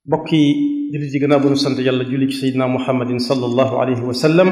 bokki jullit yi gannaaw bu nu sant yàlla julli ci seydina muhammadin sallallahu alayhi wa sallam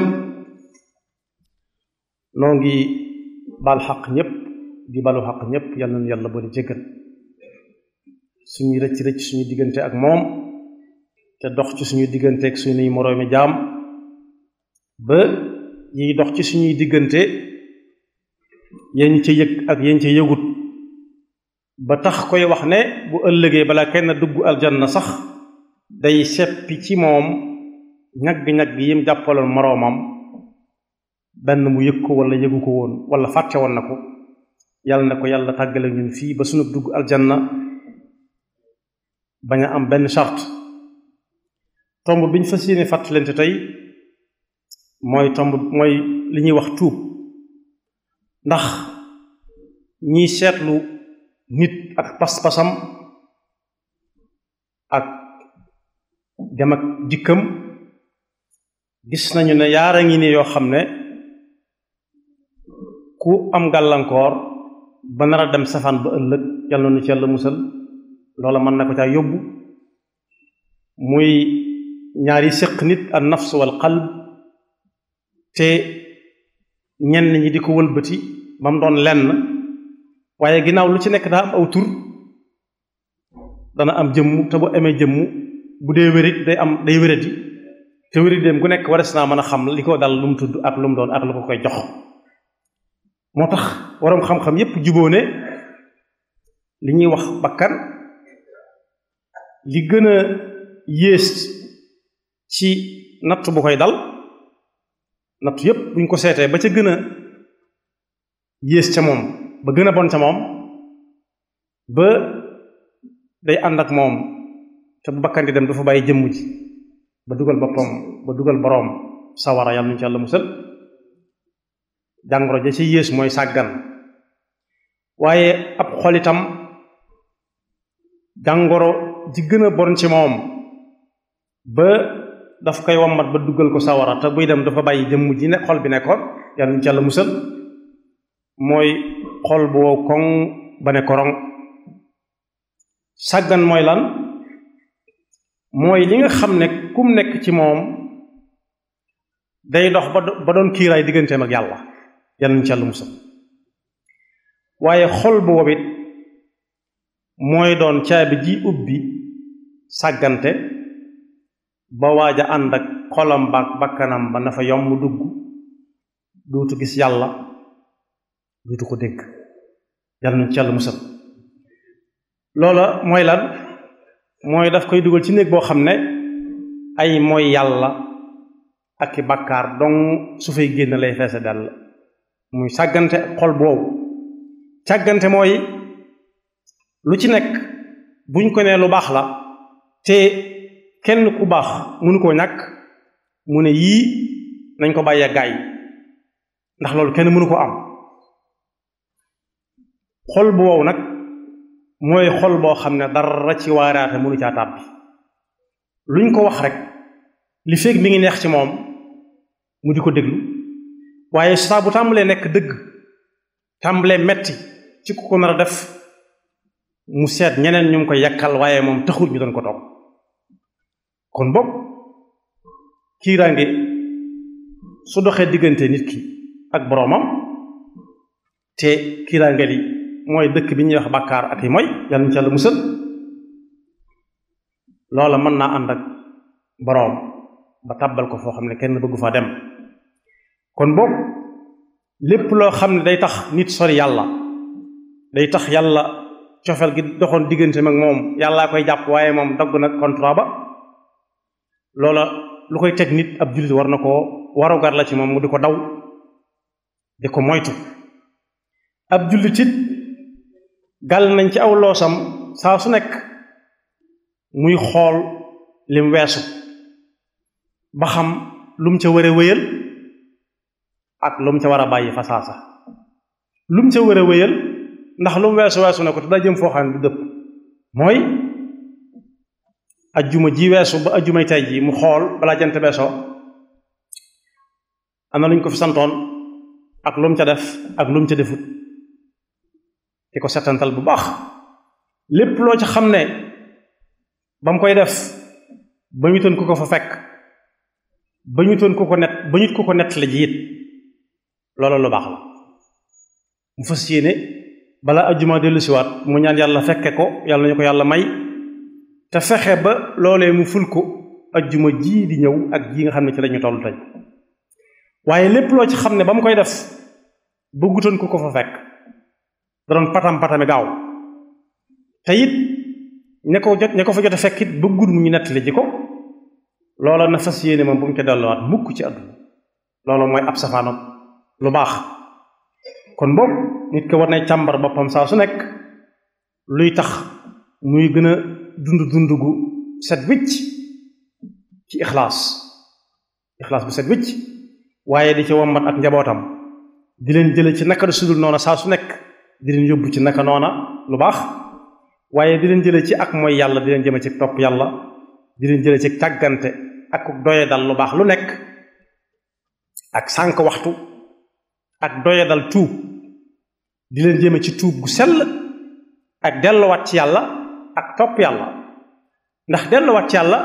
noo ngi baal xaq ñépp di balu xaq ñépp yàlla na yàlla boole jéggal suñuy rëcc rëcc suñu diggante ak moom te dox ci suñu diggante ak suñuy moroomi jaam ba yiy dox ci suñuy diggante yéen ca yëg ak yéen ca yëgut ba tax koy wax ne bu ëllëgee balaa kenn dugg aljanna sax day seppi ci moom ñagg-ñagg yim jàppaloon moroomam benn mu yëg ko wala yëgu ko woon wala fàtte woon na ko yàlla na ko yàlla tàggale ñun fii ba sunu dugg aljanna bañ a am benn charte tomb biñ fas yéene fàttalante tey mooy tomb mooy li ñuy wax tuub ndax ñiy seetlu nit ak pas-pasam ak dem ak dikkam gis nañu ne yaara ngi ni yoo xam ne ku am gàllankoor ba nar a dem safaan ba ëllëg yàlla na ci yàlla musal loola mën na ko caa yóbbu muy ñaari séq nit an nafs wal qalb te ñenn ñi di ko wëlbati ba mu doon lenn waaye ginnaaw lu ci nekk daa am aw tur dana am jëmm te bu amee jëmm bu dee wérit day am day wéradi te wérit dem ku nekk wares naa mën a xam li ko dal lu mu tudd ak lu mu doon ak lu ko koy jox moo tax waroom xam-xam yépp juboo ne li ñuy wax bakkan li gën a yées ci natt bu koy dal natt yépp buñ ko seetee ba ca gën a yées ca moom ba gën a bon ca moom ba day ànd ak moom te bu bakkan di dem dafa bàyyi jëmm ji ba dugal boppam ba dugal boroom sawara yàlla ñu ci yàlla musal jàngoro ja ci yées mooy sàggan waaye ab xol itam jàngoro ji gën a bon ci moom ba daf koy wammat ba dugal ko sawara te buy dem dafa bàyyi jëmm ji ne xol bi nekkoon yàlla ñu ci yàlla musal mooy xol bu wow koŋ ba ne korong sàggan mooy lan mooy li nga xam ne kum nekk ci moom day dox ba doon kiiraay digganteem ak yàlla yàlla ñu ci yàlla musal waaye xol bu wow it mooy doon caabi ji ubbi sàggante ba waaj a ànd ak xolam ba bakkanam ba na fa yomb dugg duutu gis yàlla duutu ko dégg yàlla nañu ci yàlla musal loola mooy lan mooy daf koy dugal ci néeg boo xam ne ay mooy yàlla ak i bàkkaar dong su fay génn lay feese dell muy sàggante xol boobu sàggante mooy lu ci nekk buñ ko nee lu baax la te kenn ku baax mënu koo ñàkk mu ne yii nañ ko bàyyee gaay ndax loolu kenn mënu ko am xol bu wow nag mooy xol boo xam ne dara ci waaraate mënu caa tàbbi luñ ko wax rek li fekk mi ngi neex ci moom mu di ko déglu waaye saa bu tàmbalee nekk dëgg tàmbalee metti ci ku ko nar a def mu seet ñeneen ñu ngi koy yàkkal waaye moom taxul ñu doon ko toog kon boog kiiraange su doxee diggante nit ki ak boroomam te kiiraange li mooy dëkk bi ñuy wax bàkkaar ak yi mooy yàlla ñu ci yàlla musal loola mën naa ànd ak boroom ba tàbbal ko foo xam ne kenn bëggu faa dem kon boog lépp loo xam ne day tax nit sori yàlla day tax yàlla cofeel gi doxoon diggante mag moom yàllaa koy jàpp waaye moom dagg nag contrat ba loola lu koy teg nit ab jullit war na koo warugar la ci moom mu di ko daw di ko moytu ab jullit it gàll nañ ci aw loosam saa su nekk muy xool lim weesu ba xam lu mu ca war a wéyal ak lu mu ca war a bàyyi fa saasa lu mu ca war a wéyal ndax lu mu weesu weesu na ko te daa jëm foo xam ne du dëpp mooy ajjuma ji weesu ba ajjumay tey ji mu xool balaa jant beesoo am na lu ñu ko fi santoon ak lu mu ca def ak lu mu ca defut di ko setantal bu baax lépp loo ca xam ne ba mu koy def ba ñu toon ku ko fa fekk ba ñu toon ku ko net ba ñu ko ko nett la ji it loolu lu baax la mu fas yéene balaa ajjuma dellu siwaat mu ñaan yàlla fekke ko yàlla nañu ko yàlla may te fexe ba loolee mu ful ko ajjuma ji di ñëw ak ji nga xam ne ci lañu toll tey waaye lépp loo ci xam ne ba mu koy def bëggutoon ku ko fa fekk da doon patam patami gaaw te it ña ko jot ña ko fa jot a fekk it bëggul mu ñu nettali ji ko loola na fas yéene moom bu mu ca delluwaat mukk ci àdduna loolu mooy ab safaanam lu baax kon boobu nit ko war nay càmbar boppam saa su nekk luy tax muy gën a dund dund gu set wicc ci ixlaas ixlaas bu set wicc waaye di ci wombat ak njabootam di leen jële ci naka du sudul noona saa su nekk di leen yóbbu ci naka noona lu baax waaye di leen jële ci ak mooy yàlla di leen jëme ci topp yàlla di leen jële ci tàggante ak doye dal lu baax lu nekk ak sànq waxtu ak doye dal tuub di leen jëme ci tuub gu sell ak delluwaat ci yàlla ak topp yàlla ndax delluwaat ci yàlla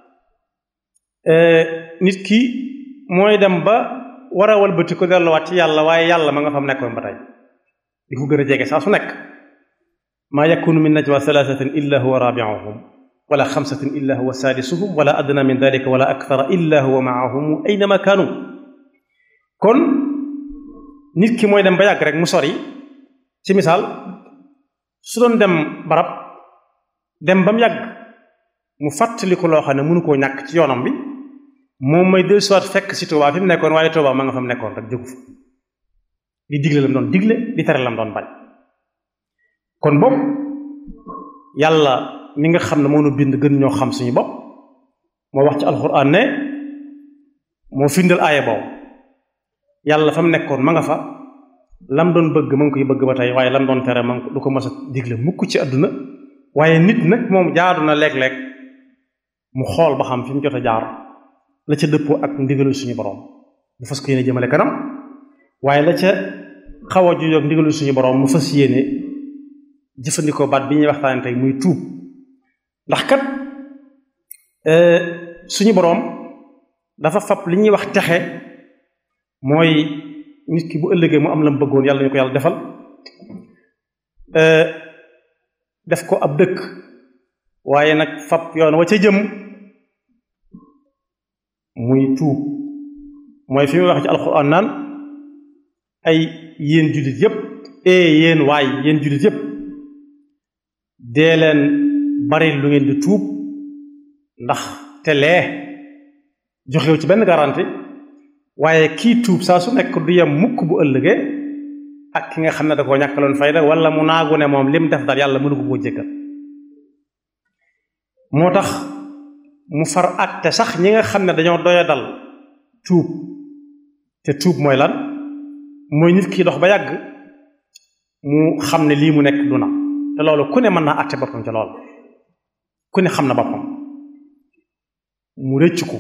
nit ki mooy dem ba war a walbati ko delluwaat ci yàlla waaye yàlla ma nga fam nekkoon ba tey di ko gën a jege saa su nekk maa yakunu min najwa thalathatin illa huwa rabi'uhum wala xamsatin illa huwa saadisuhum wala adna min dalika wala akthara illa huwa ma'ahum aynama kaanu kon nit ki mooy dem ba yàgg rek mu sori ci misaal su doon dem barab dem ba mu yàgg mu fàttali ko loo xam ne mënu koo ñàkk ci yoonam bi moom may del soit fekk si Tuubaa fi mu nekkoon waaye Tuubaa ma nga fa mu nekkoon rek jógu fa di digle lam doon digle di tere lam doon bañ kon bopp yàlla mi nga xam ne moo nu bind gën ñoo xam suñu bopp moo wax ci alxuraan ne moo findal aaya boobu yàlla fa mu nekkoon ma nga fa lam doon bëgg ma ngi koy bëgg ba tey waaye lam doon tere ma ngi du ko mas a digle mukk ci àdduna waaye nit nag moom jaadu na léeg-léeg mu xool ba xam fi mu jot a jaar la ca dëppoo ak ndigalu suñu borom mu fas ko yéene jëmale kanam waaye la ca xaw a juyoog ndigalu suñu borom mu fas yéene jëfandikoo baat bi ñuy waxtaane tey muy tuub ndax kat suñu boroom dafa fab li ñuy wax texe mooy nit ki bu ëllëgee mu am la mu bëggoon yàlla ñu ko yàlla defal def ko ab dëkk waaye nag fab yoon wa ca jëm muy tuub mooy fi muy wax ci alxuraan naan ay yéen jullit yépp ee yéen waay yéen jullit yépp dee leen bari lu ngeen di tuub ndax te lee joxew ci benn garanti waaye kii tuub saa su nekk du yem mukk bu ëllëgee ak ki nga xam ne da koo ñàkkaloon fayda wala mu naagu ne moom lim def daal yàlla mënu ko koo jéggal moo tax mu far àtte sax ñi nga xam ne dañoo doya dal tuub te tuub mooy lan mooy nit ki dox ba yàgg mu xam ne lii mu nekk du na te loolu ku ne mën naa àtte boppam ca loolu ku ne xam na boppam mu rëcc ko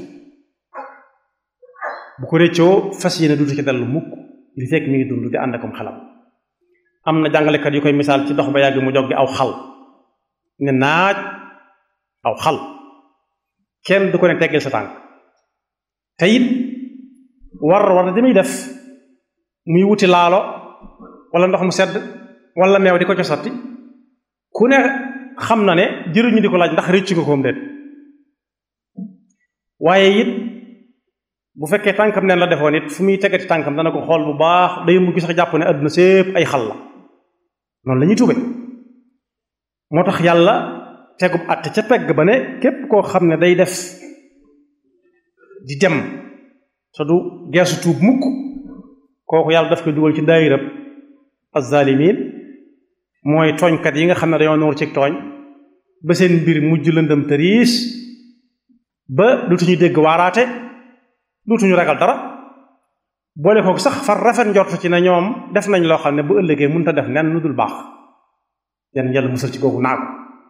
bu ko rëccoo fas yéene duutu ci dellu mukk li fekk mi ngi dund di ànd akom xelam am na jàngalekat yu koy misaal ci dox ba yàgg mu joggi aw xal ne naaj aw xal kenn du ko ne teggeel sa tànk te it war war di muy def muy wuti laalo wala ndox mu sedd wala meew di ko co sotti ku ne xam na ne jëruñu di ko laaj ndax rëccu nga koom déet waaye it bu fekkee tànkam neen la defoon it fu muy tegati tànkam dana ko xool bu baax day mujj sax jàpp ne àdduna sépp ay xal la noonu la ñuy tuube moo tax yàlla tegub àtte ca pegg ba ne képp koo xam ne day def di dem te du geesu tuub mukk kooku yàlla daf koy dugal ci daayirab azzalimin mooy tooñkat yi nga xam ne dañoo noor ci tooñ ba seen mbir mujj lëndëm tëriis ba dutuñu dégg waaraate dutuñu ragal dara boole kook sax far rafet njort ci ne ñoom def nañ loo xam ne bu ëllëgee mënut a def nen lu dul baax yan yàlla musal ci googu naagu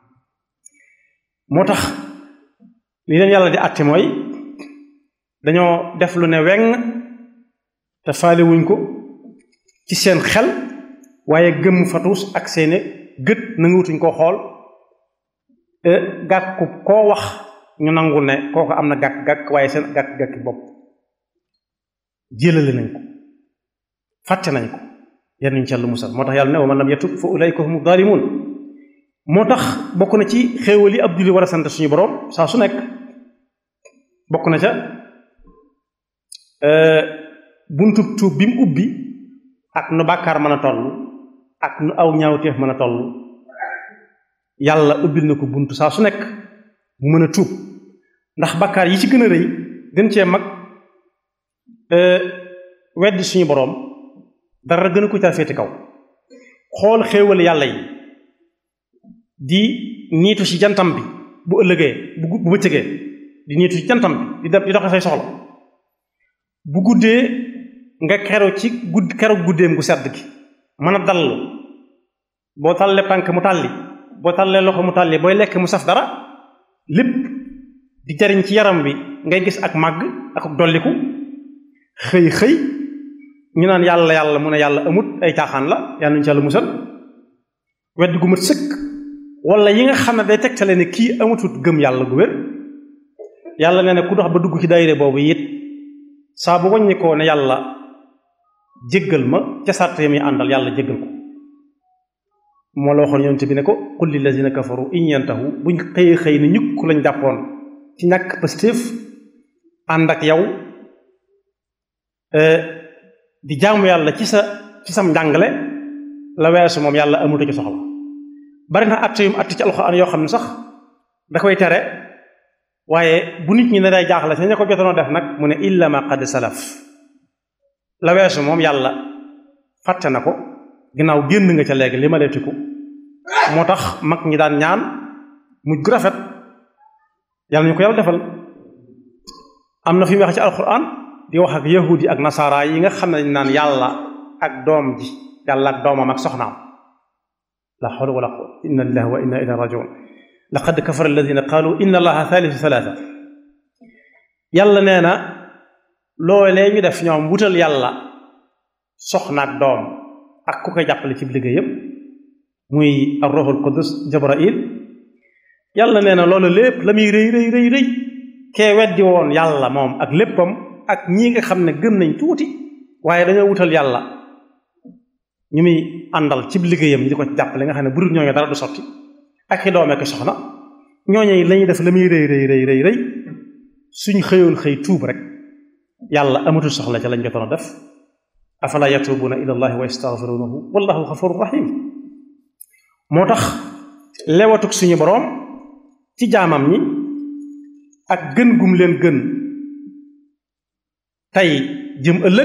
moo tax li leen yàlla di àtte mooy dañoo def lu ne weng te faale wuñ ko ci seen xel waaye gëmm fatuus ak seeni gët nanguwutuñ koo xool gàkku koo wax ñu nangul ne kooku am na gàkk-gàkk waaye seen gàkk-gàkki bopp jélale nañ ko fàtte nañ ko yal nañ ci Yàlla musal moo tax yàlla ne wa man lam yatub fa ulaika humu zalimun moo tax bokk na ci xéewal yi ab julli war a sant suñu borom saa su nekk bokk na ca buntub tuub bi mu ubbi ak nu bàkkaar mën a toll ak nu aw ñaawteef mën a toll yàlla ubbil na ko buntu saa su nekk mu mën a tuub ndax bàkkaar yi ci gën a rëy gën cee mag weddi suñu boroom dara gën a ko caa féeti kaw xool xéewal yàlla yi di niitu ci jantam bi bu ëllëgee bu bu bëccëgee di niitu ci jantam bi di dem di doxe say soxla bu guddee nga keru ci gudd keru guddeem gu sedd gi mën a dallu boo tallee tànk mu tàlli boo tallee loxo mu tàlli booy lekk mu saf dara lépp di jariñ ci yaram wi ngay gis ak màgg ak dolliku xëy xëy ñu naan yàlla yàlla mu ne yàlla amut ay caaxaan la yàlla nañu ci yàlla musal wedd gu mat sëkk wala yi nga xam ne day tegtale ne kii amutut gëm yàlla gu wér yàlla nee na ku dox ba dugg ci daayire boobu it saa bu wàññi ko ne yàlla jéggal ma ca sàrt yi muy àndal yàlla jéggal ko moo la waxoon yonent bi ne ko qul lillazina kafaru in yantahu buñ xëy xëy ne ñukk lañ jàppoon ci ñàkk pastéef ànd ak yow di jaamu yàlla ci sa ci sam njàngale la weesu moom yàlla amutu ci soxla bari na att yum att ci alxuraan yoo xam ne sax da koy tere waaye bu nit ñi ne day jaaxle sa ña ko jotoonoo def nag mu ne illa ma qad salaf la weesu moom yàlla fàtte na ko ginnaaw génn nga ca léegi li ma leetiku moo tax mag ñi daan ñaan mujj gu rafet yàlla ñu ko yàlla defal am na fi mu wax ci alxuraan di wax ak yahudi ak nasaara yi nga xam ne dañ naan yàlla ak doom ji yàlla ak doomam ak soxnaam la hawla wala quwwata inna lillahi wa inna ilayhi rajiun laqad kafara alladina qaalu inna allaha thalithu thalatha yàlla nee na loolee ñu def ñoom wutal yàlla soxna ak doom ak ku koy jàppale ci liggéey yépp muy ar-ruhul qudus jabrail yàlla nee na loolu lépp la muy rëy rëy rëy rëy kee weddi woon yàlla moom ak léppam ak ñii nga xam ne gëm nañ tuuti waaye dañoo wutal yàlla ñu muy àndal ci liggéeyam ñi di ko jàppale nga xam ne bu dul ñooñu dara du sotti ak i doome ko soxna ñooñu lañuy def la muy rëy rëy rëy rëy rëy suñ xëyoon xëy tuub rek yàlla amatul soxla ca lañ jotoon a def afala yatubuuna ila allahi wa yastaghfirunahu wallahu ghafurur rahim moo tax lewatuk suñu boroom ci jaamam ñi ak gën gum leen gën tey jëm ëllëg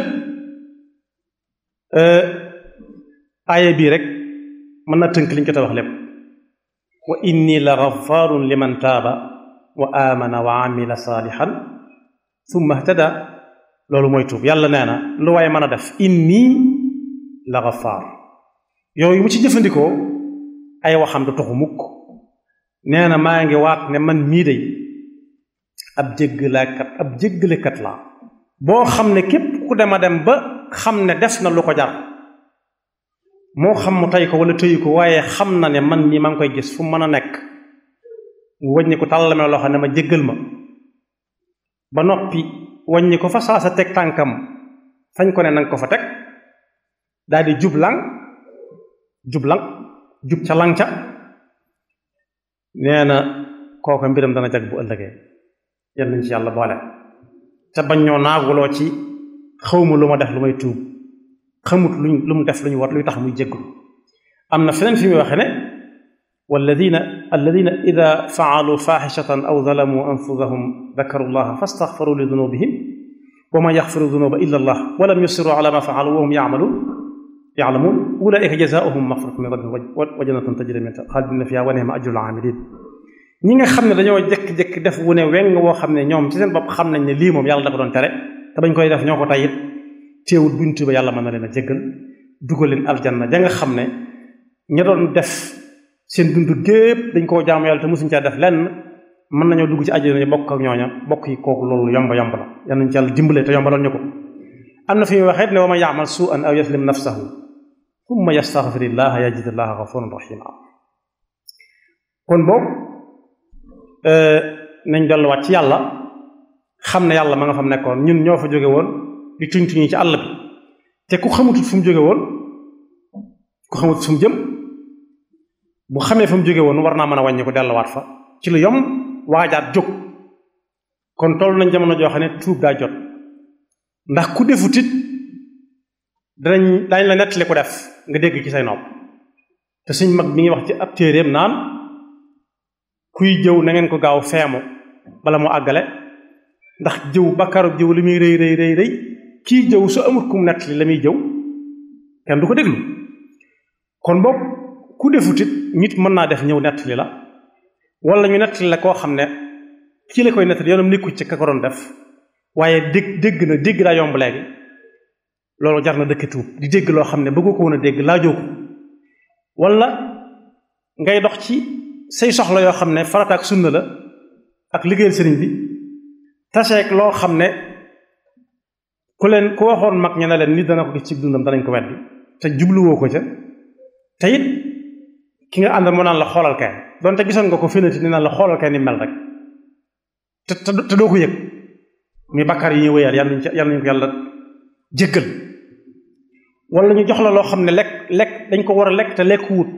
aaya bii rek mën na tënk liñ ko te wax lépp wa inni la ghafarun liman taaba wa amana wa amila salihan thumma ihtada loolu mooy tuub yàlla nee na lu waaye mën a def inni la ghafar yooyu mu ci jëfandikoo ay waxam du toxu mukk nee na maa ngi waat ne man mii day ab jéggalekat ab jéggalekat laa boo xam ne képp ku dema dem ba xam ne def na lu ko jar moo xam mu tey ko wala tëyu ko waaye xam na ne man mii maa ngi koy gis fu mën a nekk mu wàññi ko tàllame loxo ne ma jéggal ma ba noppi wàññi ko fa saa sa teg tànkam fañ ko ne nanga ko fa teg daal di jublang jublang jub ca lang ca nee na kooka mbiram dana jag bu ëllëgee yal nañ ci yàlla boole te bañ ñoo naaguloo ci xawma lu ma def lu may tuub xamut luñ lu mu def lu ñu war luy tax muy jéggul am na feneen fi muy waxe ne walladina alladina ida faalu faaxishatan aw zalamu anfusahum dakaru llaha fastaxfaru li dunubihim wa man yaxfiru dunuba illa allah walam yusiru ala ma faalu wa hum yaamaluun yaalamuun ulaika jazaauhum maxfiratun min rabbihim wa jannatun tajri min xaalidina fiha wa nihma ajrul aamilin ñi nga xam ne dañoo jékki-jékki def wu ne weng woo xam ne ñoom ci seen bopp xam nañ ne lii moom yàlla da ko doon tere te bañ koy def ñoo ko tayit teewul buñ tuba yàlla mën na leen a jéggal dugal leen aljanna ja nga xam ne ña doon def seen dund gépp dañ koo jaamu yàlla te mosuñ caa def lenn mën nañoo dugg ci àjjana ñu bokk ak ñooña bokk yi kooku loolu yomb yomb la yal nañ ci yàlla dimbale te yombalal ñu ko am na fi muy waxee ne wa man yaamal suu'an aw yaslim nafsahu thumma yastaghfirillaha yajidillaaha ghafuuran rahiima kon boobu nañ delluwaat ci yàlla xam ne yàlla ma nga fam nekkoon ñun ñoo fa jóge woon di tuñ tuñi ci àll bi te ku xamutut fu mu jóge woon ku xamutut fu mu jëm bu xamee fa mu jóge woon war naa mën a wàññi ko delluwaat fa ci lu yom waajaat jóg kon toll nañ jamono joo xam ne tuub daa jot ndax ku defut it danañ daañ la nettali ko def nga dégg ci say nopp te suñ mag mi ngi wax ci ab téeréem naan kuy jëw na ngeen ko gaaw feemu bala mu àggale ndax jëw bakkaru jëw li muy rëy rëy rëy rëy kii jëw su amut kum nettali la muy jëw kenn du ko déglu kon boog ku defut it nit mën naa def ñëw nettali la wala ñu nettali la koo xam ne kii la koy nettali yoonam nekku ci ka ko doon def waaye dégg dégg na dégg daa yomb léegi loolu jar na dëkk tuub di dégg loo xam ne bëggu ko woon a dégg laajoo ko wala ngay dox ci say soxla yoo xam ne farata ak sunna la ak liggéeyal sëriñ bi taseeg loo xam ne ku leen ku waxoon mag ña ne leen nit dana ko gis ci dundam danañ ko weddi te jubluwoo ko ca te it ki nga àndal moo naan la xoolal kay donte gisoon nga ko finati ni naan la xoolal kay ni mel rek te te doo ko yëg muy bakkaar yi ñuy wéyal yàlla nañu yàlla nañu ko yàlla jéggal wala ñu jox la loo xam ne lekk lekk dañ ko war a lekk te lekk wut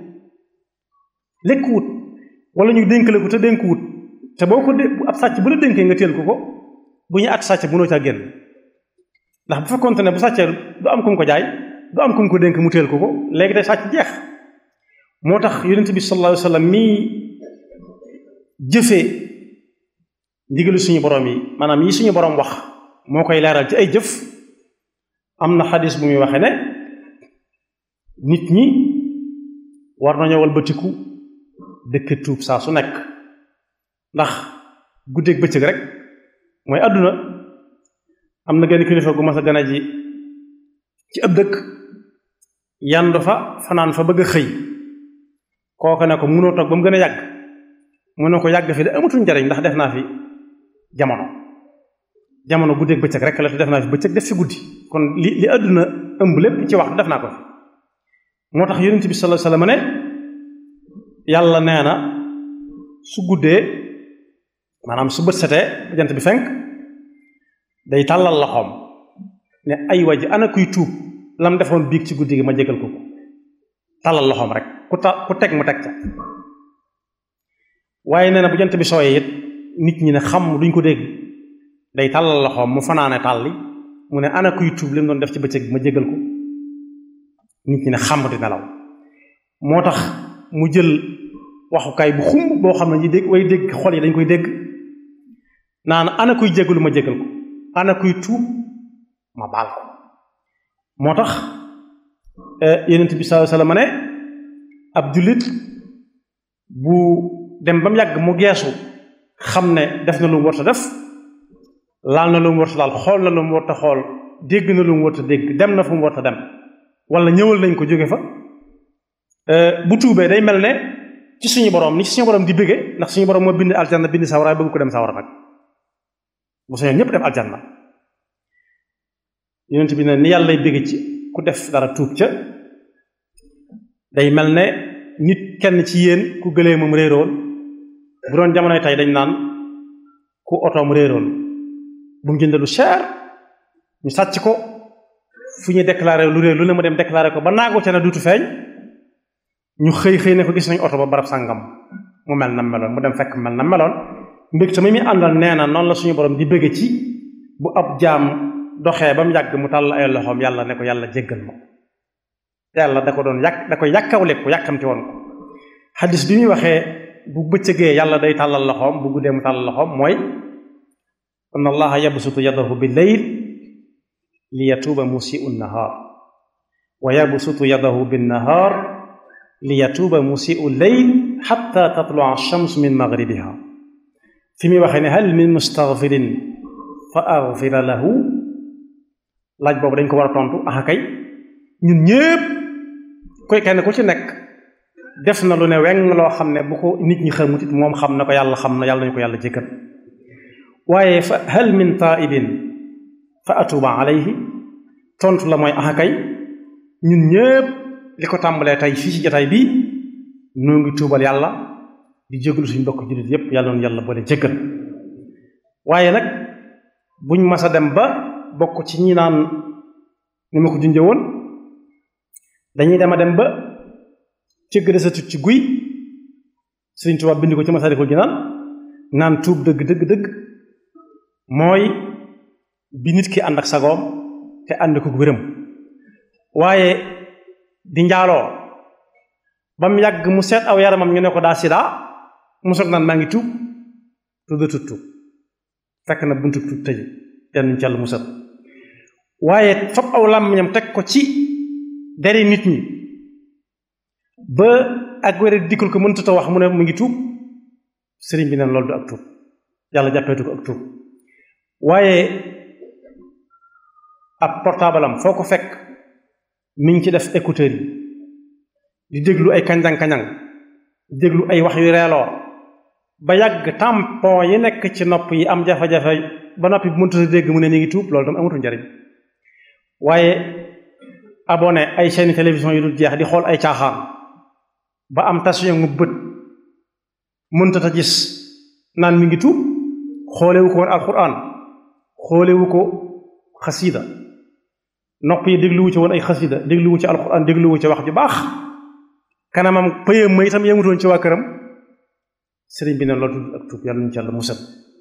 lekk wut wala ñu dénk la ko te dénk wut te boo ko dé ab sàcc bu la dénkee nga teel ko ko bu ñu at sàcc mënoo caa génn ndax bu fekkoonte ne bu sàccee du am ku mu ko jaay du am ku mu ko dénk mu teel ko ko léegi day sàcc jeex moo tax yonent bi sallallahu alayhi wa sallam mii jëfee ndigalu suñu borom yi maanaam yi suñu borom wax moo koy leeral ci ay jëf am na xadis bu muy waxee ne nit ñi war nañoo walbatiku dëkk tuub saa su nekk ndax guddeeg bëccëg rek mooy àdduna am na genn kilifa gu mas a gën a ji ci ab dëkk yandu fa fanaan fa bëgg a xëy kooku ne ko mënoo toog ba mu gën a yàgg mu ne ko yàgg fi de amatul njariñ ndax def naa fi jamono jamono guddeeg bëccëg rek la te def naa fi bëccëg def fi guddi kon li li àdduna ëmb lépp ci waxtu def naa ko fi moo tax yonent bi sallallahu alayhi wasallam ne yàlla nee na su guddee maanaam su bët setee jant bi fenk day tàllal loxoom ne ay waji ana kuy tuub lam defoon biig ci guddi gi ma jégal ko ko tàllal loxoom rek ku ta ku teg mu teg ca waaye nee na bu jant bi sooyee it nit ñi ne xam duñ ko dégg day tàllal loxoom mu fanaane tàlli mu ne ana kuy tuub li mu doon def ci bëccëg bi ma jégal ko nit ñi ne xam di nelaw moo tax mu jël waxukaay bu xumb boo xam ne ñi dégg way dégg xol yi dañ koy dégg naan ana kuy jégalu ma jégal ko ana kuy tuub ma baal ko moo tax yonent bi sallallahu alayhi wasallam ne ab jullit bu dem ba mu yàgg mu geesu xam ne def na lu mu warta def laal na lu mu warta laal xool na lu mu warta xool dégg na lu mu warta dégg dem na fu mu warta dem wala ñëwal nañ ko jóge fa bu tuubee day mel ne ci suñu borom ni ci suñu borom di bëgge ndax suñu borom moo bind aljanna bind sawara bëgg ko dem sawara nag bu sañoon ñëpp dem aljanna yonent bi ne ni yàlla lay bëgge ci ku def dara tuub ca day mel ne nit kenn ci yéen ku gëlee moom réeroon bu doon jamonoy tey dañ naan ku otoom réeroon bu mu jënd lu cher ñu sàcc ko fu ñuy déclaré lu réer lu ne mu dem déclaré ko ba naagu ca ne duutu feeñ ñu xëy xëy ne ko gis nañ oto ba barab sàngam mu mel na meloon mu dem fekk mel na meloon mbég sama mi àndal nee na noonu la suñu borom di bëgg ci bu ab jaam doxee ba mu yàgg mu tàll ay loxoom yàlla ne ko yàlla jéggal ma yàlla da ko doon yàq da koy yàkkawle ko yàkkamti woon ko xadis bi muy waxee bu bëccëgee yàlla day tàllal loxoom bu guddee mu tàllal loxoom mooy inna allaha yabsutu yadahu bil layl li yatuuba musiu nnahaar wa yabsutu yadahu bin nahaar li yatuuba musiu leyl xatta tatlua shams min magribiha fi muy waxee ne hal min mustaghfirin fa aghfira lahu laaj boobu dañ ko war a tontu axa kay ñun ñépp koy kenn ku ci nekk def na lu ne weng loo xam ne bu ko nit ñi xamut it moom xam na ko yàlla xam na yàlla nañu ko yàlla jéggal waaye fa hal min taibin fa atuba alayhi tontu la mooy axa kay ñun ñépp li ko tàmbalee tey fii ci jotaay bi noo ngi tuubal yàlla di jégalu suñu mbokk jullit yépp yàlla noonu yàlla boole jéggal waaye nag buñ mas a dem ba bokk ci ñi naan ni ma ko junjee woon dañuy dem a dem ba cëgg de sa tut ci guy Sëriñ Tuubaa bind ko ci Masaalikul Jinaan naan tuub dëgg dëgg dëgg mooy bi nit ki ànd ak sagoom te ànd ko wéram waaye di njaaloo ba mu yàgg mu seet aw yaramam ñu ne ko daa sida mu soog naan maa ngi tuub tudd tut tuub fekk na buntu tuub tëj yenn ci Yàlla musal waaye fab aw làmmiñam teg ko ci deri nit ñi ba ak wére dikkul ko mënut a wax mu ne mu ngi tuub sëriñ bi neen loolu du ak tuub yàlla jàppeetu ko ak tuub waaye ab portable am foo ko fekk mi ngi ci def écouteur yi di déglu ay kanjang-kanjang di déglu ay wax yu reeloo ba yàgg tampon yi nekk ci nopp yi am jafe-jafe ba noppi bu mënut a dégg mu ne ni ngi tuub loolu tam amatul njariñ waaye abonné ay chaîne télévision yu dul jeex di xool ay caaxaan ba am tasio mu bët mënta ta gis naan mi ngi tuub xoolewu ko woon alquran xoolewu ko xasida nopp yi dégluwu ci woon ay xasida dégluwu ci alquran dégluwu ci wax ju baax kanamam pëyam ma itam yemutoon ci waa këram sëriñ bi ne loolu tudd ak tuub yàlla ñu ci yàlla musal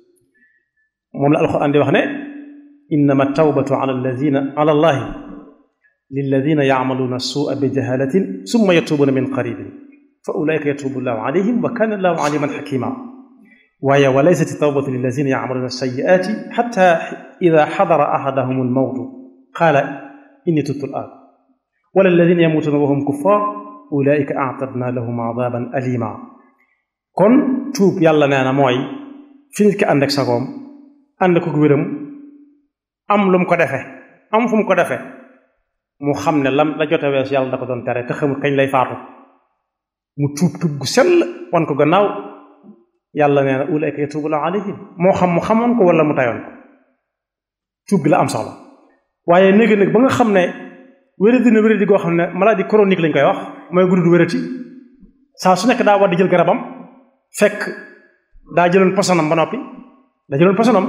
moom la alquran di wax ne innama tawbatu ala alladina ala allahi lilladina yacmaluuna suua bi jahalatin summa yatuubuna min qaribin fa ulaika yatuubu llahu alayhim wa kana allahu aliman xakima waaye wa laysat tawbatu lilladina yacmaluuna sayiaati xata ida xadara axadahum almawtu qaala inni tubtu al'aan wala alladina yamuutuuna wa hum kuffar ulaika actadna lahum adaban alima kon tuub yàlla nee na mooy fi nit ki ànd ak sagoom ànd ko wéram am lu mu ko defe am fu mu ko defe mu xam ne lam la jote wees yàlla da ko doon tere te xamul kañ lay faatu mu tuub tuub gu sell wan ko gannaaw yàlla nee na ulaika yatuubu llahu alayhim moo xam mu xamoon ko wala mu tayoon ko tuub gi la am soxla waaye néegi nag ba nga xam ne wéradi na wéradi goo xam ne maladie chronique lañ koy wax mooy guddu wérati saa su nekk daa war di jël garabam fekk daa jëloon posonam ba noppi daa jëloon posonam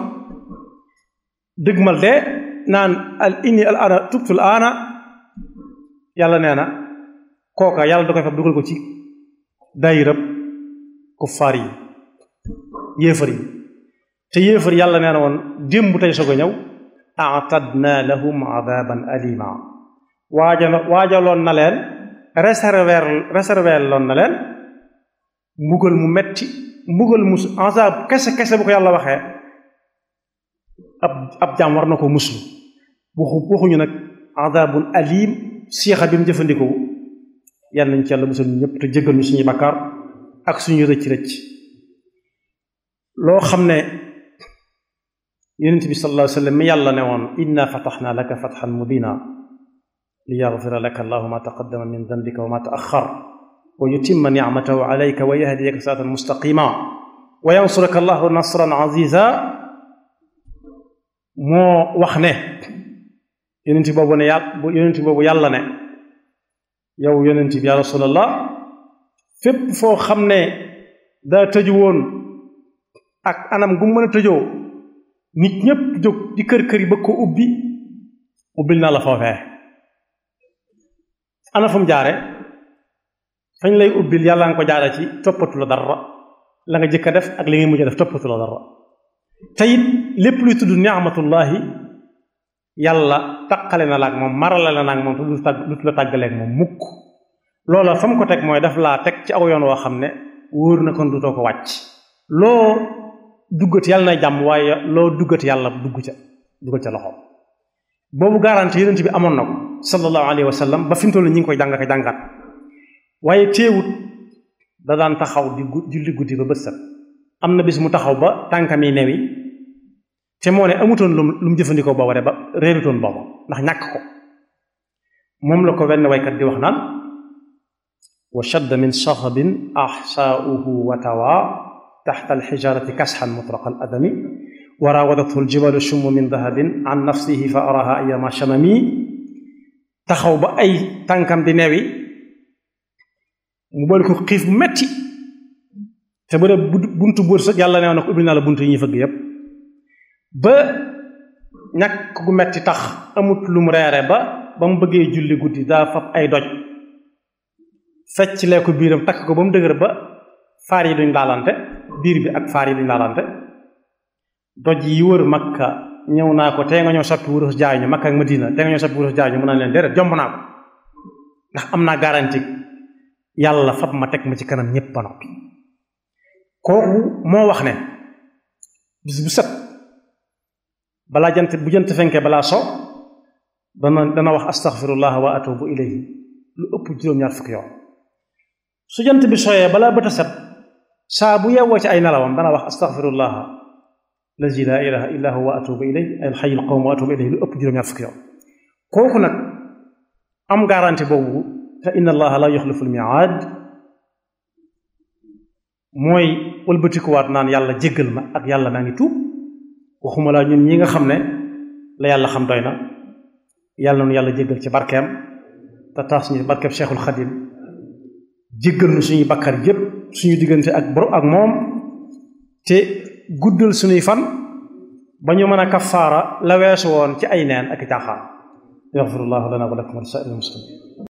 dëgmal de naan al inni al ana tubtu al ana yàlla nee na kooka yàlla da koy fab dugal ko ci daayirab kuffaar yi yéefar yi te yéefar yàlla nee na woon démb tey soog a ñëw atadna lahum adaban alima waaja waajaloon na leen réserver réserver loon na leen mbugal mu metti mbugal mu azab kese kese bu ko yàlla waxee ab ab jaam war na ko muslu waxu waxuñu nag azabun alim siixa bi mu jëfandikoo yàlla nañ ci yàlla musal ñu ñëpp te jéggal ñu suñuy bakkaar ak suñu rëcc rëcc loo xam ne yonent bi sallallahu alayhi wa sallam mi yàlla ne woon inna fataxna laka fatxan mubina li yaxfira laka allahu ma taqaddama min dambika wa ma taaxar wa yutimma nicmatahu alayka wa yahdiyaka siratan mustaqima wa yansuraka allahu nasran aziza moo wax ne yonent boobu ne yàlla yonent boobu yàlla ne yow yonent bi ya rasulallah fépp foo xam ne daa tëju woon ak anam gu mën a tëjoo nit ñépp jóg di kër kër yi bëgg ko ubbi ubbil naa la foofee ana fu mu jaare fañ lay ubbil yàlla nga ko jaare ci toppatu la dara la nga jëkk a def ak li nga mujj a def toppatu la dara te it lépp luy tudd ni'matullahi yàlla taqale na la ak moom marale na ak moom te du tàgg du la tàggaleeg moom mukk loola fa mu ko teg mooy daf laa teg ci aw yoon woo xam ne wóor na kon du too ko wàcc loo duggati yàlla na jàmm waaye loo duggati yàlla dugg ca duggal ca loxo boobu garanti yonent bi amoon na ko sallallahu alayhi wa sallam ba fi mu toll ñi ngi koy jàng ak jàngat waaye teewut da daan taxaw di julli guddi ba bët set am na bis mu taxaw ba tànkam yi newi te moo ne amutoon lu lu mu jëfandikoo booba de ba réerutoon booba ndax ñàkk ko moom la ko wenn waykat di wax naan wa shadda min saxabin axsaauhu wa tawa taxta alxijarati kasxan mutraqa al adami wa raawadathu aljibalu shummu min dahabin an nafsihi fa araha ayama shamami taxaw ba ay tànkam di newi mu boole ko xiif bu metti te bu dee buntu buur sax yàlla neew na ko ubbil naa la buntu yi ñuy fëgg yépp ba ñàkk gu metti tax amut lu mu reere ba ba mu bëggee julli guddi daa fab ay doj fecc lee ko biiram takk ko ba mu dëgër ba faar yi duñ laalante biir bi ak faar yi duñ laalante doj yi wër makka ñëw naa ko tey nga ñëw soppi wurus jaay ñu makka ak madina tey nga ñëw soppi wurus jaay ñu mën naa leen déedéet jomb naa ko ndax am naa garanti yàlla fab ma teg ma ci kanam ñépp ba noppi kooku moo wax ne bis bu set balaa jant bu jant fenkee balaa so dana dana wax astaghfirullah wa atubu ilayhi lu ëpp juróom-ñaar fukki yoon su jant bi sooyee balaa bët a set saa bu yewwoo ci ay nelawam dana wax astaghfirullah lazi laa ilaha illa huwa wa atubu ilayhi al hayyul qayyum wa atubu ilayhi lu ëpp juróom-ñaar fukki yoon kooku nag am garanti boobu te inna allaha la yuxlifu l miaad mooy wëlbatikuwaat naan yàlla jéggal ma ak yàlla naa ngi tuub waxuma laa ñun ñi nga xam ne la yàlla xam doy na yàlla noonu yàlla jéggal ci barkeem te taas ñu barkeem cheikhul xadim jéggal nu suñuy bakkar yépp suñu diggante ak boro ak moom te guddal suñuy fan ba ñu mën a kafaara la weesu woon ci ay neen ak i caaxaan yaxfirullahu lana wa lakum wa li saa'iril muslimin